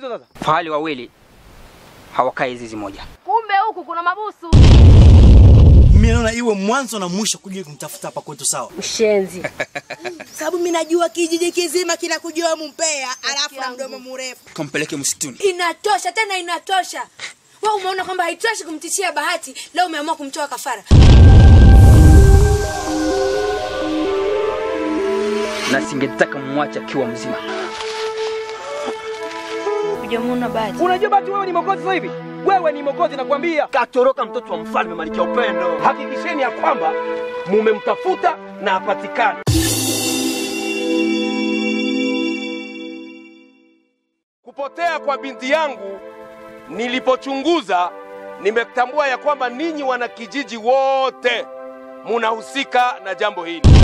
sasa? Fahali wawili hawakai zizi moja. Kumbe huku kuna mabusu. Mimi naona iwe mwanzo na mwisho kuja kumtafuta hapa kwetu sawa. Mshenzi. Sababu mimi najua kijiji kizima kinakujua Mumpea, alafu na mdomo mrefu. Kampeleke msituni. Inatosha tena inatosha. Wewe umeona kwamba haitoshi kumtishia Bahati, leo umeamua kumtoa kafara. Na singetaka mwache akiwa mzima. Hujamuona Bahati? Unajua Bahati wewe ni mokozi sasa hivi? Wewe ni mokozi nakwambia. Katoroka mtoto wa mfalme Malkia Upendo. Hakikisheni ya kwamba mumemtafuta na apatikane. Kupotea kwa binti yangu nilipochunguza, nimetambua ya kwamba ninyi wanakijiji wote munahusika na jambo hili.